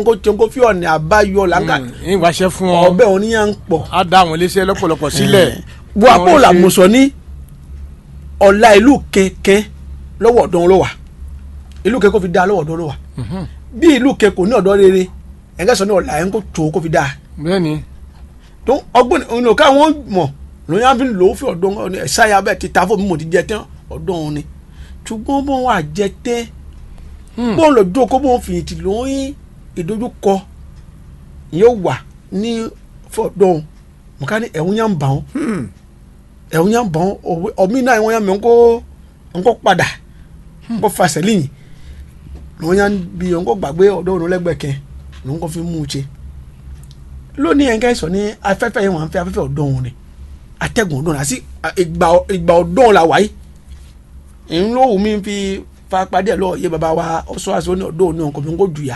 nko tí nko fi ọ̀nà àbáyọ làǹkà ń wáṣẹ fún ọ ọbẹ̀ òní yẹn ń pọ̀ á dá àwọn iléeṣẹ́ lọ́pọ̀lọpọ̀ sílẹ̀. bu àpò làmùsọ ní ọ̀la ìlú kẹ̀kẹ́ lọ́wọ́ ọ̀dọ́ ló wà ìlú kẹ̀kẹ́ kó fi dá lọ́wọ́ ọ̀dọ́ ló wà bí ìlú kẹ̀kẹ́ kò ní ọ̀dọ́ rere ẹ̀ńgẹ́ sọ ní ọ̀la ẹ̀ ń kó tó kó fi dá bẹ́ẹ̀ni tó ọgbọ́n òun ò káwọn mọ̀ lóyún àfi lò ó fi ọ̀dọ́ ọ̀nà ẹ̀sáyà bẹ́ẹ̀ ti ta fún mi mo ti jẹ tán ọ̀dọ́ òun ni ṣùgbọ́n bó wà jẹ tẹ́ bó ń lọ dúró kó bó ń fìyìntì lóyún ìdojúkọ yóò wà ní fọ̀dọ́ òun mo ká ní ẹ̀hún yà ń bà wọ́n ẹ̀hún yà ń bà wọ́n ọ̀mí náà ẹ̀hún yà ń mẹ́ ńkó ńkó padà ńkó fasẹ̀ lẹ́yìn lóyún yà ń bi ńkó gbàgbé ọ̀dọ́ òun lẹ́gbẹ̀ẹ́ kẹ́ ló ń kó fi mú un ṣe lónìí ẹ̀ ń kẹ́ sọ ní afẹ́fẹ́ yẹn wọ́n fẹ́ afẹ́fẹ́ ọ̀dọ́ òun ni atẹ́gùn ọ̀dọ́ òun àti ìgbà ìgbà ọ̀dọ́ òun la wáyé ń ló wù mí fi fapádé ẹ̀ lọ́ọ̀ yé baba wa ọ̀ṣọ́ àṣọ ní ọ̀dọ́ òun ní ọkọ̀ mi ń kó jù yà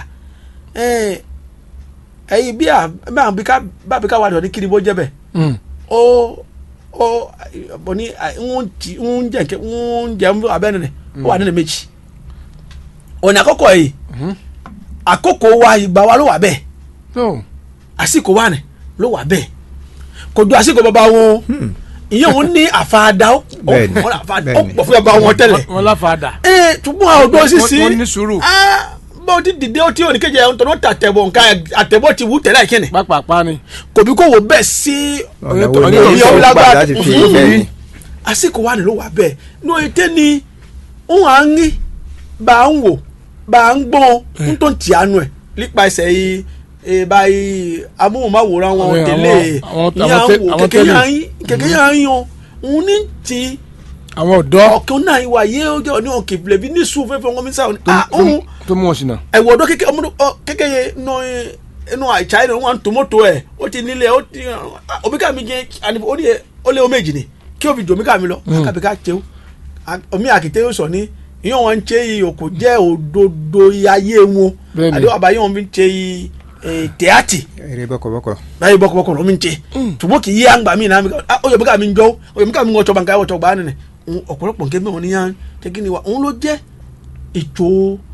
ẹ̀yìn bí a bá bí ká bá bí ká wà lọ ní kiri bó jẹ́ bẹ̀ ó ó bọ̀ ní ń ti ń jẹ́ nkẹ́ ń jẹ́ ń abẹ́ nínú ó wà nínú méjì ọ̀nà àkọ́kọ́ yìí àkókò wa ìgbà wa ló wà bẹ́ẹ̀ tó àsìkò wa ni ló wà bẹ́ẹ̀ kò ju àsìkò bàbá wọn ìyẹn òun ní àfàdà ó Bẹ́ẹ̀ni, ó àfàdà ó bẹ́ẹ̀ni. pọ̀ fún bàbá wọn tẹ́lẹ̀ wọn láfàdà. ee tùgbọ́n àwọn ọdún sísí wọ́n ní sùúrù. ah, bó ti dìde ó ti òní kejì ẹ̀ ń tọ́nú tàtẹ̀bọ̀ nǹkan àtẹ̀bọ̀ ti wú tẹ̀lé àìkíni pápápá ni. kò bí kò wò bẹ́ẹ̀ sí ọ̀nà wo Ọ̀nà ni wo ó ni sọ ó gbà lágbára? láti fi Mhm. bẹ́ẹ̀ ni. àsìkò wa ni ló wà bẹ́ẹ̀ ní oye tẹ́ ni ń à ń rí bá a ń wò bá a ń gbọ́n ń tó ń tì àánú ẹ̀ nípa ẹsẹ̀ yìí ee báyìí amóhùnmáwòrán wọn Àwọn- tẹ̀lé àwọn- ní àwọn tẹ- àwọn àwọn kẹ̀kẹ́ tẹ́lẹ̀. yà ń kẹ̀kẹ́ yà ń yan òun ní ti àwọn ọ̀dọ́ ọ̀kan náà ìwà yé ọjọ́ ní ọ̀kẹ́ ìbílẹ̀ ní sùn fẹ́fẹ́ wọn mi sáà ní tó- ah tó- òun tó mú wọn sí náà. ẹwọ ọdọ kékeré ọmọdé ọ kékeré nọ ẹ ẹnu àìsàn yẹn wọn tòmótò ẹ ó ti nílé ó ti omi ká mi jẹ àní ó ní ẹ ó lé omi èjì ni kí o fi jòmí ká mi lọ kábi ká tẹw omi àkìtẹ́ yóò sọ ní ìyẹn wọn ń ṣe yìí o kò jẹ́ òdodo ayé wọn Bẹ́ẹ̀ni. àdéhùn àbáyé wọn fi ń ṣe yìí ẹ, tẹ́átì eré bọ́kọ̀bọ́kọ̀. báyìí bọ́kọ̀bọ́kọ̀ ló mi ń ṣe ṣùgbọ́n kì í yé àgbà mi náà mi ká ó yẹ mi ká mi ń jọ ó yẹ mi ká mi ń wọ́n tọ́ba nǹkan ẹ̀wọ̀ tọ́ba nínú ọ̀pọ̀lọpọ̀ nǹkan mẹ́wọ̀n níyàn tẹ́kí ni wa òun ló jẹ́ ètò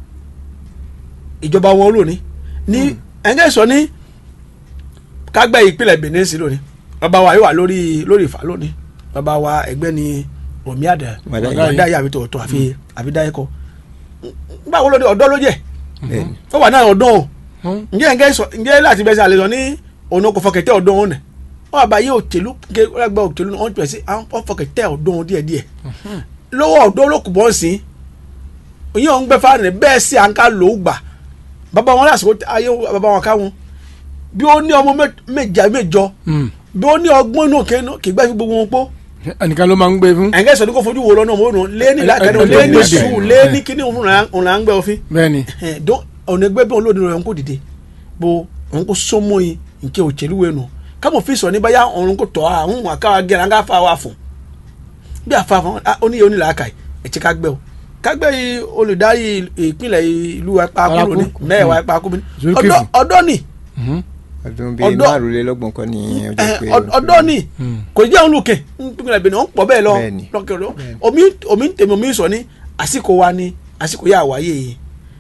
ìjọba wọn lónìí ní ẹ̀ńgẹ́ sọ ní kágbẹ́ ìpínlẹ̀ Benin sí lónìí bàbá wa yóò wà lórí lórí ìfà lónìí bàbá wa ẹgbẹ́ ni omi àdá Wàdáyé. wàdáyé àbí tòótọ́ àfi àfi dáyé kọ báwo ló dé ọ̀dọ́ ló jẹ́ bẹ́ẹ̀ni. ó wà náà ọ̀dọ́ o Hmm. ǹjẹ́ ẹ̀ńgẹ́ sọ ǹjẹ́ láti bẹ́sẹ̀ àlejò ní òun kò fọkẹ̀tẹ̀ ọ̀dọ́ òun nẹ̀ wọ́n àbáyé òtẹ̀lú ké ẹgbẹ́ òtẹ̀lú náà wọ́n pẹ̀ sí àwọn fọkẹ̀tẹ̀ ọ̀dọ́ òun díẹ̀díẹ̀ lọ́wọ́ ọ̀dọ́ ló kù bọ́ sí ìyẹn òun gbẹ fáwọn ẹ̀ bẹ́ẹ̀ sí à ń ká lò ó gbà bàbá wọn lásìkò ayé bàbá wọn ká wọn bí ó ní ọmọ mẹ- méje mẹ́jọ Hmm. bí ó ní ọgbọ́n inú òkè náà kì í gbẹ́ fi gbogbo wọn pọ̀ ẹnìkan ló máa ń gbé fún. ẹ̀ńgẹ́ sọ ní kò fojú wo lọ́nà ọmọ òun lé ní làákàdé ẹ- ẹ- lé ní ẹ- sùúrù ẹ- lé ẹ- ní kíní òun là ń gbẹ òfin bẹ́ẹ̀ni dɔn ɔne gbɛ bɛ ɔlɔdi rɛ ɔnko dide bo ɔnko sɔmɔ yi nke òtsɛli wɛ nù kama fi sɔ níbà yà ɔnko tɔ a ɔn wà ká gɛrɛ an ká fa wa fún bí a fa fún a ó ní yẹ ó ní là á kà yìí ẹ̀tí ká gbẹ o ká gbẹ yìí olùdarí ìpínlẹ̀ ìlú wa pa kúrò ní Paraku. mẹ́ẹ̀ wa pa kúrò ní Zulkifu. ọ̀dọ́ ọ̀dọ́ ni Mhm. ọdún bíi Ọ̀dọ́- márùnlélọ́gbọ̀n kan ní ọjọ́ ẹ, pé. ọ- ọ̀dọ́ ni kò jẹ́ òun lùkẹ́ ìpínlẹ̀ Benin ọ̀ ń pọ̀ bẹ́ẹ̀ lọ Bẹ́ẹ̀ni. lọ́kẹ́ lọ omi omi ń tèmi omi ń sọ ní àsìkò wa ni àsìkò yà wáyé yìí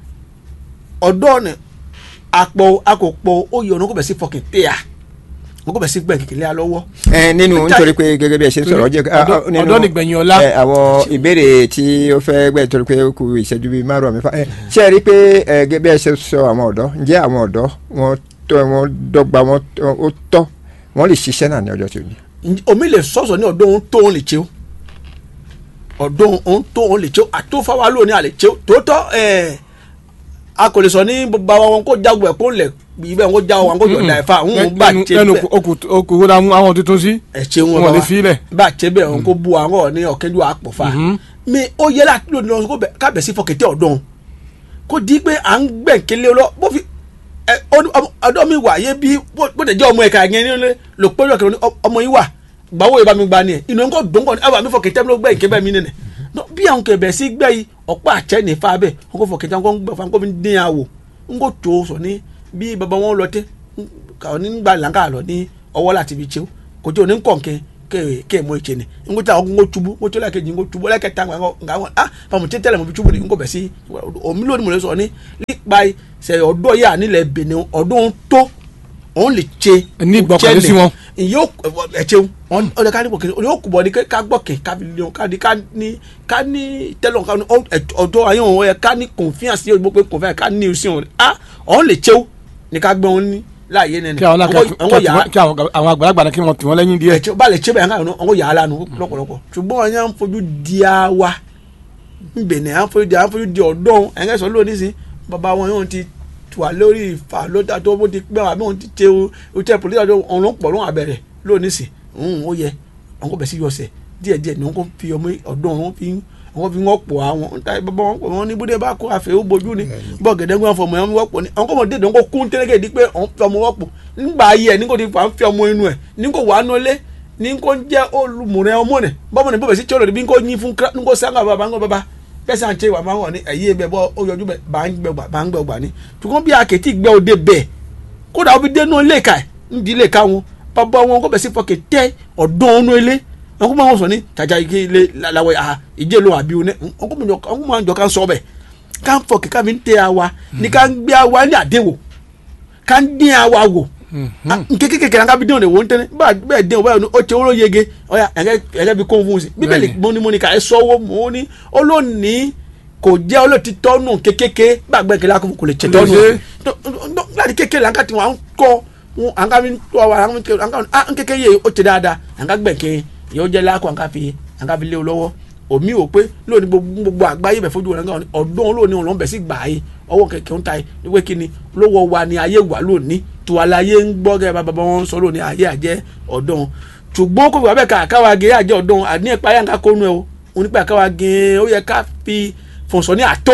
ọ̀dọ́ ni àpò àkòpọ̀ oyè ọ̀nà kò bẹ̀ sí fọkàn tẹ́ à wọn kò bẹ̀ sí gbẹ̀ kékeré à lọ́wọ́. ẹ nínú nítorí pé gẹ́gẹ́ bí ẹ ṣe ń sọ̀rọ̀ jẹ́ Ọ̀dọ́- ọ̀dọ́ nìgbẹ̀yìn ọlá. ẹ, àwọn ìbéèrè tí ó fẹ́ gbẹ́ torí pé ó kù ìṣẹ́jú bíi márùn àmì fa ẹ, ṣé ẹ rí i pé ẹ, gẹ́gẹ́ bí ẹ ṣe sọ àwọn ọ̀dọ́ ǹjẹ́ àwọn ọ̀dọ́ wọn tọ́ wọn dọ́gba wọn tọ́- ó tọ́ wọn lè ṣiṣẹ́ náà ní ọjọ́ tí ó ní. Ǹjẹ́ omi lè sọ̀sọ̀ ní ọ̀dọ́ òun tó òun lè tsew ọ̀dọ́ òun tó òun lè tsew àtòfáwa lónìí àlè tsew tòótọ́ ẹ̀ a kò lè sọ ní bàbá wọn kó jagun ẹ̀ kó lẹ̀ ibẹ̀ wọn kó jagun wọn kó jọ da ẹ̀fà òun bá tse ẹnu bẹ́ẹ̀ okùn kó dáa mú àwọn tuntun sí. ẹ̀ tse wọn wọn bá lè wa fi ilẹ̀. bá tse bẹ́ẹ̀ wọn kó bu àwọn ní ọ̀kẹ́jú àpọ̀fà Mhm. mi ó yẹ láti lónìí lọ kó bẹ̀ kábẹ̀ sí fọkẹ̀tẹ̀ ọ̀dọ́ kó di pé à ń gbẹ̀ǹkélé lọ bó fi ẹ ọdún- ọmọ- ọ̀dọ́ mi wà yé bí bó bó tẹ̀ jẹ́ ọmọ ẹ̀ka yẹn nílé lò pé ọjọ́ kẹrin ọmọ yìí wà gbàwó yìí bá mi gba ni ẹ̀ inú nǹkan dùn kọ́ ni ẹ bá mi fọkẹ̀tẹ̀ mi ló gbẹ̀ǹké bẹ́ẹ̀ mi nìyẹn No, bí àwọn kẹbẹ̀ sí gbẹ́ yìí ọ̀pá àtsẹ́ ní fa bẹ́ẹ̀ wọn kò fọkẹ̀tẹ̀ wọn kò gbẹ fún wọn kò fi dín yà wò n kò tó sọ ní bí bàbá wọn lọ tẹ kàwọn ní gbà làǹkà lọ ní ọwọ́ láti fi tsew kò tí ò ní kọ̀ǹkẹ́ ke ke mo iche ni ngo ta ngo tubu ngo tola ke jingo tubu la ke ta ngo nga ngo ah pa mo tete le mo bi tubu ni ngo be si o mi lo ni mo le so ni li pa se odo ya ni le Benin ọdún tó òun lè ṣe Ní ìgbọ́kànlé sí wọn. yóò ẹ ṣeun ọ lè ká ní ìgbọ́kànlé yóò kú bọ̀ ní ká gbọ́kẹ̀ ká fi lé wọn ká ní ká ní ká ní tẹ́lọ̀ ká ní ọjọ́ ayé wọn yẹ ká ní confiance yóò gbọ́ pé confiance ká ní ìsìn wọn ah òun lè ṣeun ní ká gbọ́ wọn ní láàyè nẹni kí àwọn náà Àwọn- àwọn kí yàrá kí àwọn àwọn àgbàlagbà náà kí wọ́n tì wọ́n lẹ́yìn díẹ̀. ẹ̀tí bá lè ṣe bẹ́ẹ̀ káwọn ọ̀hún yà á lánàá lọ́pọ̀lọpọ̀ ṣùgbọ́n wọn yà ń fojú di àwa nbẹ̀nẹ̀ à ń fojú di à ń fojú di ọ̀dọ́ ẹ̀ńgẹ́ sọ lónìí sí bàbá wọn yóò ti wà lórí ìfà lóta tó bó ti pẹ́ wọn àbí wọn ti ṣe o tẹ pòlítà tó ọ̀run pọ̀ lóhùn abẹ́rẹ́ lónìí sí òun ó yẹ àwọn kò bẹ̀ sí yọsẹ̀ díẹ̀díẹ̀ ni wọn kò fi ọmọ ọ̀dọ́ wọn fi wọn fi wọn pọ̀ àwọn níta bàbá wọn pọ̀ wọn ní bóde bá kó àfẹ́ ó bojú ni bọ́ọ̀ gẹ̀dẹ́gbẹ́ wọn fọmọ yẹn wọ́pọ̀ ni àwọn kò mọ̀ dédé wọn kò kún tẹ́lẹ̀kẹ́ di pé ọ̀n fi ọmọ wọ́pọ̀ nígbà ayé ẹ̀ ní kò ti fà ń fi ọmọ inú ẹ̀ ní kò wà á nọlé ní kò jẹ́ olùmùrẹ́ ọmọ rẹ̀ bọ́mọ ní bọ́bẹ̀ sí tí ó lòdì bí kò yín fún ní kò sáńgà bàbá ńgọ bàbá kẹsàn án ṣe wà máa wọ̀ ní ẹ̀yí ẹ̀ bọ́ ó yọjú bẹ̀ bá ń gbẹ̀gbà bá ń gbẹ̀gbà ní ṣùgbọ́n bí akẹ́tì gbẹ́ òde bẹ̀ kódà ó fi dénú ilé ka ẹ̀ ń di ilé ka wọn bàbá wọn kò bẹ̀ sí fọkẹ̀ tẹ́ ọ̀dọ́ ọ̀nù ilé wọn kò máa wọn sọ ní jàjà ike ilé làwọ̀ àhà ìjẹ́ ló àbí wọn wọn kò máa jọ ká sọ bẹ̀ ká ń fọkẹ̀ ká fi ń tẹ́ àwa ní ká ń gbé àwa ní àdéwò ká ń dín àwa wò nkeke kekere nka bi den o de wo ntẹni bá bẹ́ẹ̀ den o báyìí o tẹ wọ́n yege ọ̀ya ẹ̀kẹ́ ẹ̀kẹ́ bi kóhun fún un sí bíbélì mọ́nimọ́ni ká ẹ sọ́wọ́ mọ́ ní olóòní kò jẹ́ olóòtí tọ́nù kékèké gbàgbẹ́ kẹlẹ́ akọ̀ kò lè tẹ̀ tọ́nù Ṣe. láti kékeré àǹkà tí wọ́n kọ́ wọn àǹkà mi tọ́ wa àǹkà nkeke yẹ o tẹ dáadáa àǹkà gbẹ̀kẹ́ yóò jẹ́ lákọ̀ àǹkà fi àǹkà fi lé o lọ́wọ́ omi ò pé lónìí gbogbo gbogbo àgbáyé bẹ̀ fojú wọn nǹkan ọdún lónìí wọn lọ́n bẹ̀ sí gbà yé ọwọ́ kẹ̀kẹ́ ń ta yé wípé kí ni lówó wa ni ayé wà lónìí tó aláyé ń gbọ́ gẹ́gẹ́ bá bàbá wọn sọ lónìí ayé àjẹ́ ọdún ṣùgbọ́n kò wá bẹ́ẹ̀ ká àkáwá gé àjẹ́ ọdún àní ẹ̀pá yà ń ká kónú ẹ̀ o òun nípa àkáwá gé ó yẹ ká fi fọ̀nsọ̀ ní àtó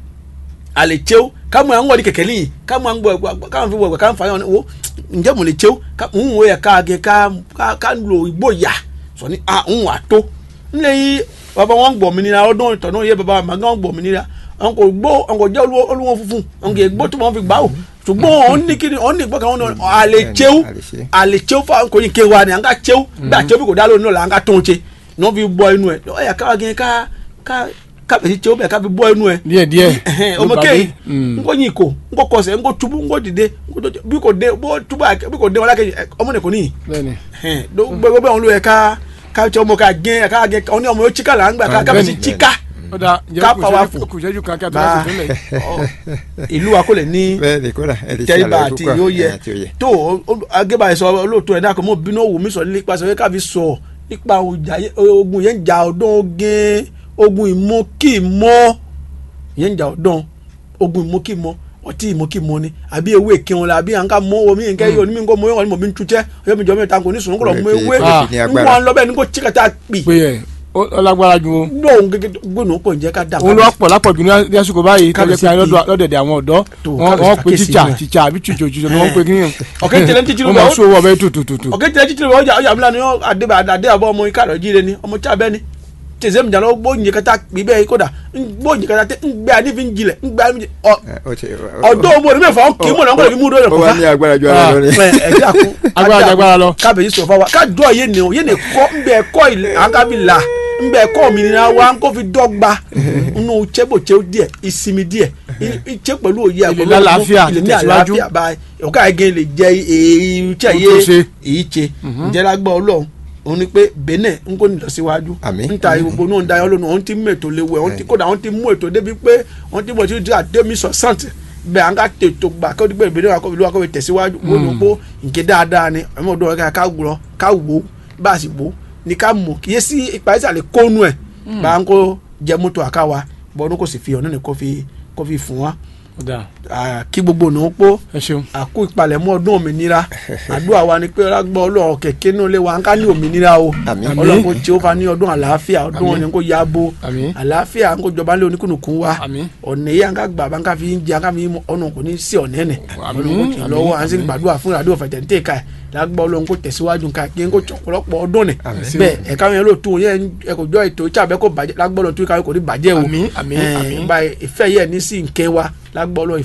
àlè tsew kámo à ń wọ̀ ní kẹ̀kẹ́ lẹ́yìn kámo à ń gbọ̀ ẹ̀gbọ́ kámo fi wọ̀ ẹ̀gbọ́ kámo fà yọ̀ wo ǹjẹ́ mo lè tsew ń wọ̀ yẹ ká gé ká ká- ká lo ìgbó yà sọ ní à ń wà tó ńlẹ̀ yìí bàbá wọn gbọ̀ mí nira ọdún ìtọ̀ náà yẹ bàbá màgá wọn gbọ̀ mí nira àwọn kò gbó àwọn kò jẹ́ olúwo- olúwo funfun àwọn kò yẹ gbó tó wọn fi gbà ó ṣùgbọ́n òun ní kí ni òun ní gbọ́kàn wọn náà àlè tsew àlè ṣe. àlè tsew fún kò yín ké wa ni à ń ká tsew bí a tsew bí kò dá lónìí náà là ń ká tó ń tse ní wọn fi bọ́ inú ẹ̀ ọ̀ yà ká gé ká ká ká bẹ̀ sí tsew bẹ̀ ká fi bọ́ inú ẹ̀ díẹ̀ díẹ̀. Ẹhẹn, ló ọmọ bá kéyì dé. Mm. nkó yin ko nkó kọsẹ̀ nkó tubu nkó dìde nkó tó bí kò dé bó tubu àkẹ bí kò dé wọn lákè ọmọ nìkan níyì bẹ́ẹ̀ni. gbogbo bẹ́ẹ̀ wọn ló yẹ ká ká tí ọmọ ká gé ká gé ọ ní ọmọ yóò chika là ń gbà ká ká bẹ̀ sí Bẹ́ẹ̀ni. chika ó dáa Ká jẹ́ powerful. kù sẹ́jú kan kí a tó bá láti tún lẹ̀. ọ, ìlú wa kò lè ní bẹ́ẹ̀ ni kódà ẹ lè ṣe tẹríba àlàyé àti púpọ̀ yóò yẹ ẹ̀, tí ó yẹ. tó agébà yẹn sọ olóòótọ́ ẹ̀ dákọ̀ mọ́ bínú òwò mi sọ nípa sọ ká fi sọ nípa ọjà yẹ- ogun yẹn ń jà ọdún ogun ogun ìmọ̀ kì í mọ́ yẹn ń jà ọdún ogun ìmọ̀ kì í mọ́ ọtí ìmọ̀ kì í mọ́ ni àbí ewé kírun la àbí à ń ká mọ́ omi nǹkan yìí onímọ̀ nǹkan mọ́ yọ̀ mọ̀ bí ń tutẹ́ ọyọ́ mi jọ mi ta kò ní sùn kúrò mọ́ ewé Kò sí ní ń agbára. wọ́n lọ bẹ́ẹ̀ ní kò tí kàtà pì pé ẹ ó ó lágbára ju o. lóhun gẹ́gẹ́ gbóná pọ̀ ǹjẹ́ ká dà òun ló pọ̀ lápọ̀jù ní ní àsìkò báyìí tó jẹ́ Kábíyèsí pé bíi- lọ́dẹ̀dẹ̀ àwọn ọ̀dọ́ Tó, wọ́n kábíyèsí wọ́n pe àkíyèsí tíjà inú ẹ̀. tíjà àbí tìjọ tìjọ ni wọ́n pe kí ni. ọ̀kẹ́ tẹ̀lé ń títí wọ́n lóba máa ó- sọ owó ọbẹ̀ tututu. ọ̀kẹ́ tẹ̀lé títí lóba ọjà ọjà mílíọ̀nù yọ àdébà àdé àbọ̀ ọmọ iká rẹ̀ jíire ni ọmọ tí a bẹ́ ni tẹ̀sẹ̀ mi jàlọ́ gbó ǹjẹ́ kata pì bẹ́ẹ̀ kódà gbó ǹjẹ́ kata tẹ́ ń gbé adé fi ń jilẹ̀ ń gbé adé fi ń jilẹ̀ ọ Ẹ, ó ti- ọ̀dọ́ ọmọ rẹ̀ mẹ́fà kì í mọ̀ náà kọ́ lè fi mú dọ́rẹ̀ ó kọ́ wá fa ní agbára ju ara Ah. lọ ni. ẹ ẹ jẹ́ àkú Agbára ju agbára lọ. kábẹ̀yì sọ fáwa kájọ yé ni o yé ni kọ́ ń bẹ ẹ̀kọ́ ilẹ̀ àǹkábì là ń bẹ ẹ̀kọ́ òmìnira wa ń kó fi dọ́gba nínú tsebotse díẹ̀ ìsinmi díẹ̀ ìtsẹ pẹ̀lú òye Ilẹ̀ ní àlàáfíà, ilẹ̀ ní tẹ̀síwájú. àlàáfíà báyìí ọ̀ká ẹ̀gẹ́ lè jẹ èyí tsẹ Ohun yé tó ṣe. èyí tse ǹjẹ́ lágbá ọlọ́run òun ni pé benin ń kó nílọ síwájú Àmín. ń ta gbogbo náà ń da ọlọ́run òun ti mú ètò léwu ẹ̀ òun ti kódà òun ti mú ètò débi pé òun ti mú ètò díẹ̀ àdémi sọ sàǹtì bẹ́ẹ̀ à ń ká tètò gbà kó dípẹ́ ìbéèrè wa kó ìlú wa kó fi tẹ̀síwájú wọ́n ní pé nǹkan dáadáa ni ẹ̀mọ́ ọdún ọ̀gá ká wúrọ̀ ká wò ó bá a sì wò ó ní ká mọ̀ kí yé sí ipa ìsàlẹ̀ kónú ẹ̀ bá a ń kó jẹ mọ́tò àkáwa bọ́ọ̀nù kò sì fi ọ̀nà ní kó fi kó fi fún wa ó dáa Ah, kí gbogbo ònà ó pọ̀ ẹ ṣeun. àkó ìpalẹ̀mọ́ ọdún òmìnira àdúrà wa ni pé ọlágbọ́ ọlọ́run kẹ̀kẹ́ náà lé wa ń ká ní òmìnira o Àmín. ọlọ́run kò tí ó fa ní ọdún àlàáfíà ọdún Àmín. òní kò ya bo Àmín. àlàáfíà ń kó jọba lé oníkùnùkùn wa Àmín. ọ̀nà yìí à ń ká gbà bá ń ká fi ń jẹ à ń ká fi ń mú ọ̀nà kò ní sí ọ̀nà ẹ̀nẹ̀ Àmín. ọlọ́run kò tì í lọ́wọ́ à ń sì Àmín. gbàdúrà fún ìràdúrà fẹ̀tẹ̀ntẹ̀ ká ẹ̀ lágbọ́ ọlọ́run kò tẹ̀síwájú ká kí n kò tsọ̀pọ̀lọpọ̀ ọdún nì Àmín. bẹ́ẹ̀ ẹ̀ka yẹn ló tún yẹn ẹ kò jọ ètò ìtsà bẹ́ẹ̀ kò bàjẹ́ lágbọ́ ọlọ́run tún ká kò ní bàjẹ́ o Àmín, àmín, Eh, àmín. báyìí ìfẹ́ yẹn ní sí nkẹ́ wa lágbọ́ ọlọ́run ìfẹ́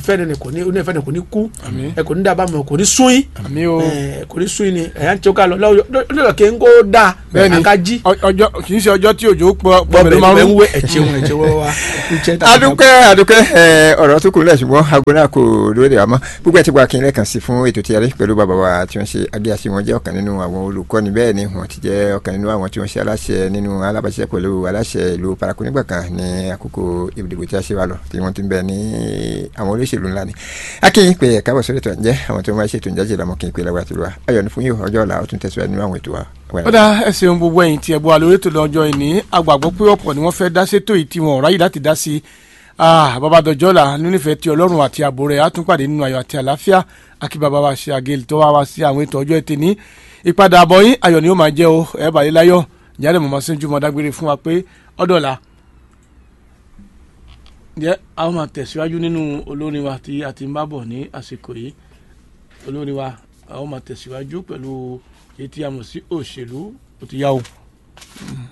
fẹ́ni ni kò ní onífẹ́ni kò ní kú Àmín. ẹ kò ní dábàá mọ̀ kò ní sún yín àmì o ẹ kò ní sún yín ni ẹ̀yà ń tí ó ká lọ lọ́dọ̀ kí n kó dáa bẹ́ẹ̀ni àkájí ọ- ọjọ́ kì í ṣe ọjọ́ tí òjò pọ̀ pọ̀ bọ́ọ̀bẹ̀ mẹ́lẹ́ máa ń ń rú wé ẹ̀jẹ̀ wọn ẹ̀jẹ̀ wọn wá iṣẹ́ tàbí- adúpẹ́ adúpẹ́ ẹ, ọ̀rọ̀ tó kù lẹ̀ ṣùgbọ́n aago náà kò lóde àmọ́ gbogbo ẹ̀ ti gba kí n lẹ́ẹ̀kan sí fún ètò tí a rí pẹ̀lú bàbá wa tí wọ́n ṣe agíyàsí wọn jẹ́ ọ̀kan nínú àwọn olùkọ́ni bẹ́ẹ̀ ni wọ́n ti jẹ́ ọ̀kan nínú àwọn tí wọ́n ṣe aláṣẹ nínú alábàṣẹ pẹ̀lú aláṣẹ ìlú paraku nígbà kan ní àkókò ìdìbò tí a ṣe wà lọ tí wọ́n ti ń bẹ ní àwọn olóṣèlú ńlá ni akínyìn pé ẹ̀ka bọ̀ sórí ètò ǹjẹ́ àwọn tó máa ṣètò ìjájẹ́ ìlànà kí n pè lágbàá tó lọ ayọ̀ ní fún yìí ọjọ́ ọ̀la ó tún tẹ̀síwájú nínú àwọn ètò wa. ó dá ẹ ṣeun gbogbo ẹ̀yin tí ẹ bọ́ alórí ètò lọ́jọ́ ìní agbàgbọ́ pé ọ̀pọ̀ ni wọ́n fẹ́ dá sétò yìí tí wọn ò ráyè láti dá sí i bàbá dọjọ́ là nínífẹ̀ẹ́ ti ọlọ́run àti ààbò rẹ̀ á tún pàdé nínú ayọ̀ àti àlàáfíà akí bàbá wa ṣe àgẹ́lì tó wá wá sí àwọn ètò ọjọ́ ètè ní ìpadà àbọ̀ yín ayọ̀ ni ó máa jẹ́ o ẹ bàlẹ́ láyọ̀ ìyáàlẹ̀ mọ̀mọ́ sí jùmọ̀ dágbére fún wa pé ọ̀dọ̀la jẹ́ a ó máa tẹ̀síwájú nínú olórin wa tí a ti ń bá bọ̀ ní àsìkò yìí olórin wa a ó máa tẹ̀síwájú pẹ̀lú èyí tí a mọ̀ sí òṣèlú ó ti yá o.